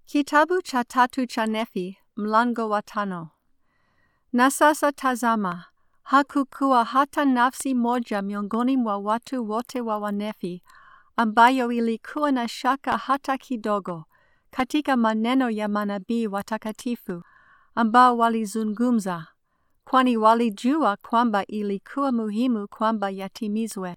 Kitabu cha tatu cha Nefi, mlango wa tano. Na sasa tazama, hakukuwa hata nafsi moja miongoni mwa watu wote wa Wanefi ambayo ilikuwa na shaka hata kidogo katika maneno ya manabii watakatifu ambao walizungumza, kwani walijua kwamba ilikuwa muhimu kwamba yatimizwe.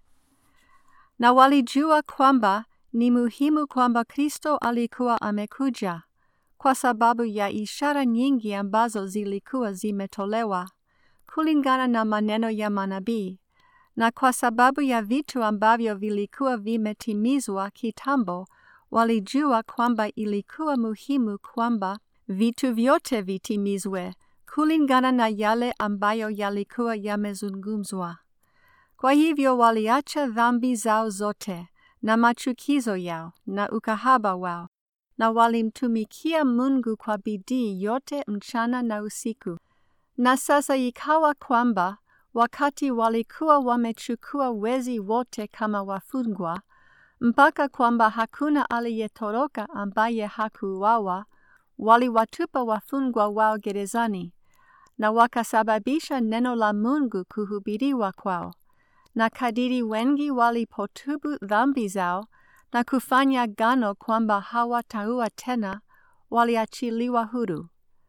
Na walijua kwamba ni muhimu kwamba Kristo alikuwa amekuja kwa sababu ya ishara nyingi ambazo zilikuwa zimetolewa kulingana na maneno ya manabii na kwa sababu ya vitu ambavyo vilikuwa vimetimizwa kitambo, walijua kwamba ilikuwa muhimu kwamba vitu vyote vitimizwe kulingana na yale ambayo yalikuwa yamezungumzwa. Kwa hivyo waliacha dhambi zao zote na machukizo yao na ukahaba wao, na walimtumikia Mungu kwa bidii yote mchana na usiku. Na sasa ikawa kwamba wakati walikuwa wamechukua wezi wote kama wafungwa, mpaka kwamba hakuna aliyetoroka ambaye hakuuawa, waliwatupa wafungwa wao gerezani, na wakasababisha neno la Mungu kuhubiriwa kwao. Na kadiri wengi walipotubu dhambi zao na kufanya gano kwamba hawataua tena, waliachiliwa huru.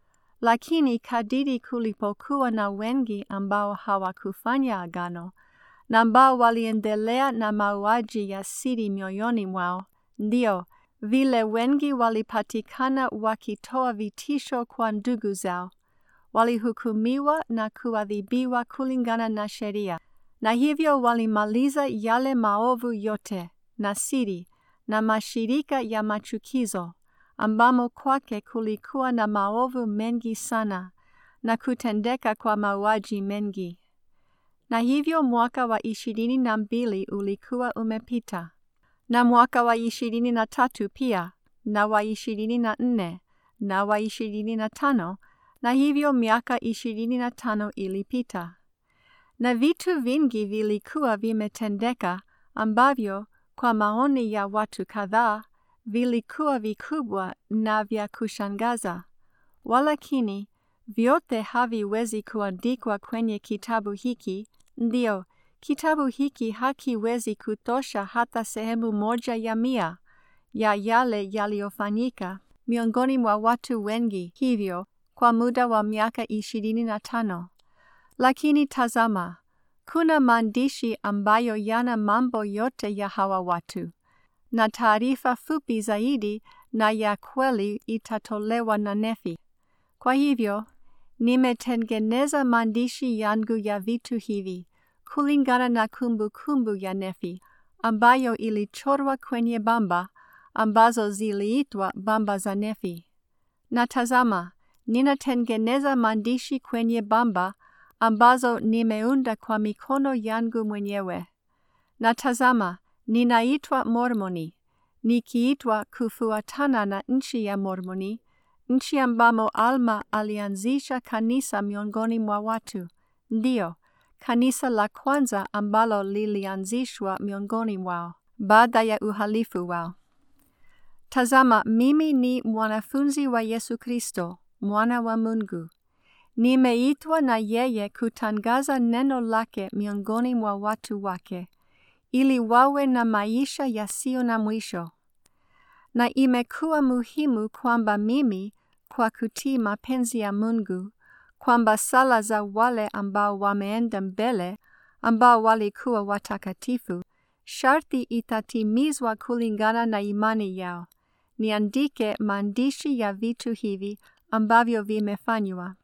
Lakini kadiri kulipokuwa na wengi ambao hawakufanya agano na ambao waliendelea na mauaji ya siri mioyoni mwao, ndio vile wengi walipatikana wakitoa vitisho kwa ndugu zao, walihukumiwa na kuadhibiwa kulingana na sheria, na hivyo walimaliza yale maovu yote na siri na mashirika ya machukizo ambamo kwake kulikuwa na maovu mengi sana na kutendeka kwa mauaji mengi. Na hivyo mwaka wa ishirini na mbili ulikuwa umepita, na mwaka wa ishirini na tatu pia, na wa ishirini na nne, na wa ishirini na tano, na hivyo miaka ishirini na tano ilipita. Na vitu vingi vilikuwa vimetendeka ambavyo kwa maoni ya watu kadhaa vilikuwa vikubwa na vya kushangaza, walakini vyote haviwezi kuandikwa kwenye kitabu hiki. Ndio, kitabu hiki hakiwezi kutosha hata sehemu moja ya mia ya yale yaliyofanyika miongoni mwa watu wengi hivyo kwa muda wa miaka ishirini na tano. Lakini tazama, kuna maandishi ambayo yana mambo yote ya hawa watu na taarifa fupi zaidi na ya kweli itatolewa na Nefi. Kwa hivyo, nimetengeneza maandishi yangu ya vitu hivi kulingana na kumbukumbu kumbu ya Nefi ambayo ilichorwa kwenye bamba ambazo ziliitwa bamba za Nefi. Na tazama, ninatengeneza maandishi kwenye bamba ambazo nimeunda kwa mikono yangu mwenyewe. Na tazama, ninaitwa Mormoni, nikiitwa kufuatana na nchi ya Mormoni, nchi ambamo Alma alianzisha kanisa miongoni mwa watu, ndio kanisa la kwanza ambalo lilianzishwa miongoni mwao baada ya uhalifu wao. Tazama, mimi ni mwanafunzi wa Yesu Kristo, mwana wa Mungu. Nimeitwa na yeye kutangaza neno lake miongoni mwa watu wake ili wawe na maisha yasiyo na mwisho. Na imekuwa muhimu kwamba mimi, kwa kutii mapenzi ya Mungu, kwamba sala za wale ambao wameenda mbele, ambao walikuwa watakatifu, sharti itatimizwa kulingana na imani yao, niandike maandishi ya vitu hivi ambavyo vimefanywa.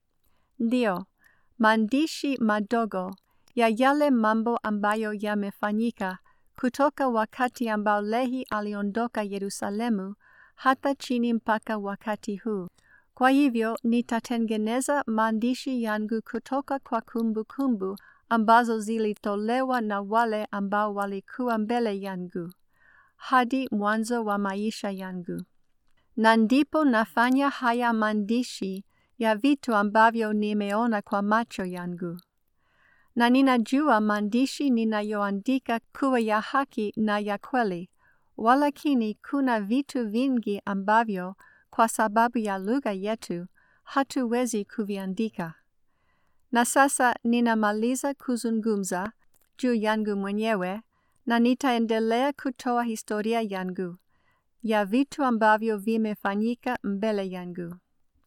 Ndio, maandishi madogo ya yale mambo ambayo yamefanyika kutoka wakati ambao Lehi aliondoka Yerusalemu hata chini mpaka wakati huu. Kwa hivyo nitatengeneza maandishi yangu kutoka kwa kumbukumbu kumbu ambazo zilitolewa na wale ambao walikuwa mbele yangu hadi mwanzo wa maisha yangu, na ndipo nafanya haya maandishi ya vitu ambavyo nimeona kwa macho yangu na ninajua maandishi ninayoandika kuwa ya haki na ya kweli, walakini kuna vitu vingi ambavyo kwa sababu ya lugha yetu hatuwezi kuviandika. Na sasa ninamaliza kuzungumza juu yangu mwenyewe na nitaendelea kutoa historia yangu ya vitu ambavyo vimefanyika mbele yangu.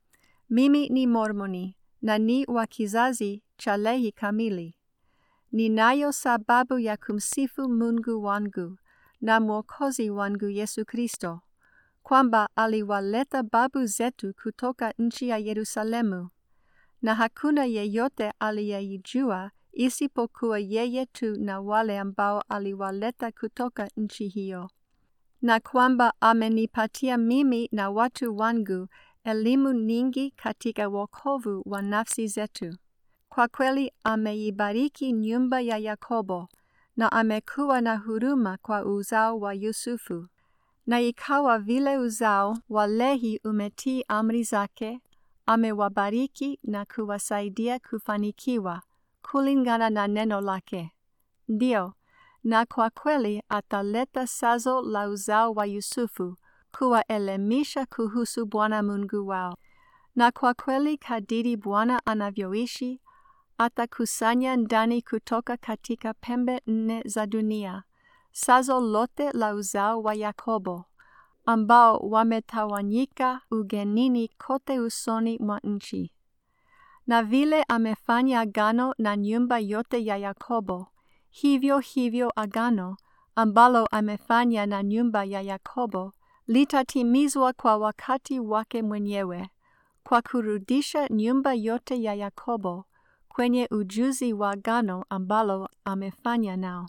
Mimi ni Mormoni na ni wa kizazi cha Lehi kamili. Ninayo sababu ya kumsifu Mungu wangu na Mwokozi wangu Yesu Kristo, kwamba aliwaleta babu zetu kutoka nchi ya Yerusalemu, na hakuna yeyote aliyeijua isipokuwa yeye tu na wale ambao aliwaleta kutoka nchi hiyo, na kwamba amenipatia mimi na watu wangu elimu nyingi katika wokovu wa nafsi zetu. Kwa kweli ameibariki nyumba ya Yakobo na amekuwa na huruma kwa uzao wa Yusufu. Na ikawa vile uzao wa Lehi umetii amri zake, amewabariki na kuwasaidia kufanikiwa kulingana na neno lake. Ndio, na kwa kweli ataleta sazo la uzao wa Yusufu kuwaelimisha kuhusu Bwana Mungu wao. Na kwa kweli kadiri Bwana anavyoishi, atakusanya ndani kutoka katika pembe nne za dunia sazo lote la uzao wa Yakobo ambao wametawanyika ugenini kote usoni mwa nchi. Na vile amefanya agano na nyumba yote ya Yakobo, hivyo hivyo agano ambalo amefanya na nyumba ya Yakobo litatimizwa kwa wakati wake mwenyewe, kwa kurudisha nyumba yote ya Yakobo kwenye ujuzi wa agano ambalo amefanya nao.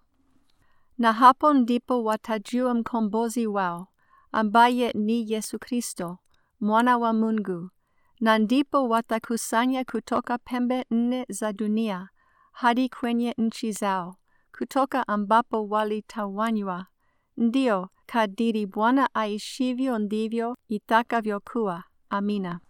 Na hapo ndipo watajua mkombozi wao, ambaye ni Yesu Kristo, mwana wa Mungu, na ndipo watakusanya kutoka pembe nne za dunia hadi kwenye nchi zao, kutoka ambapo walitawanywa. Ndio, kadiri Bwana aishivyo ndivyo itakavyokuwa. Amina.